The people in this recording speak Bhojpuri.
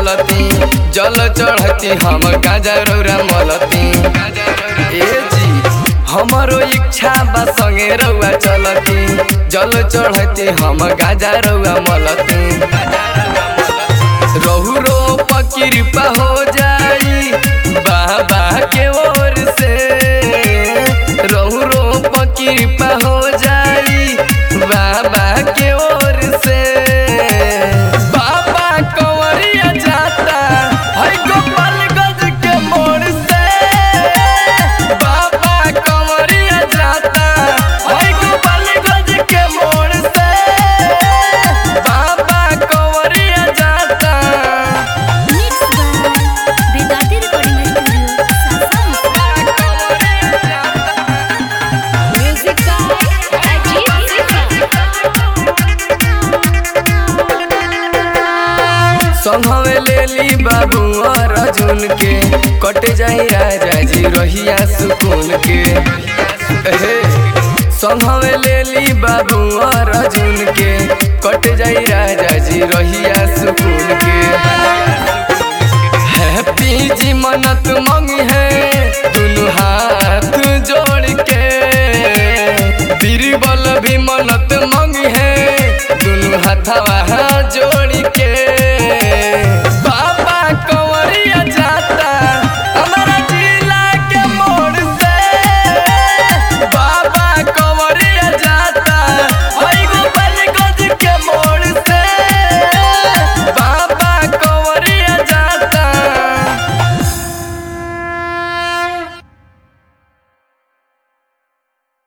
चलती जल चढ़ती हम गाजा रौरा मलती ए जी हमरो इच्छा बा संगे रउआ चलती जल चढ़ती हम गाजा रउआ मलती रहु रो कृपा हो जाई बाबा के ओर से रहु रो कृपा हो जाई बाबा के ओर से बाबा कंवरिया जाता है गोपालगंज के मोड़ से बाबा कंवरिया जाता है गोपालगंज के मोड़ से बाबा कंवरिया जाता mix by Vedanti recording studio music by Ajit संघवे लेली बाबू और अर्जुन के कट जाई राजा जी रहिया सुकून के एहे, संघवे लेली बाबू और अर्जुन के कट जाई राजा जी रहिया सुकून के हैप्पी जी मनत मंगी है दुनु हाथ जोड़ के बीरबल भी मनत मंगी है दुनु हाथवा जोड़ के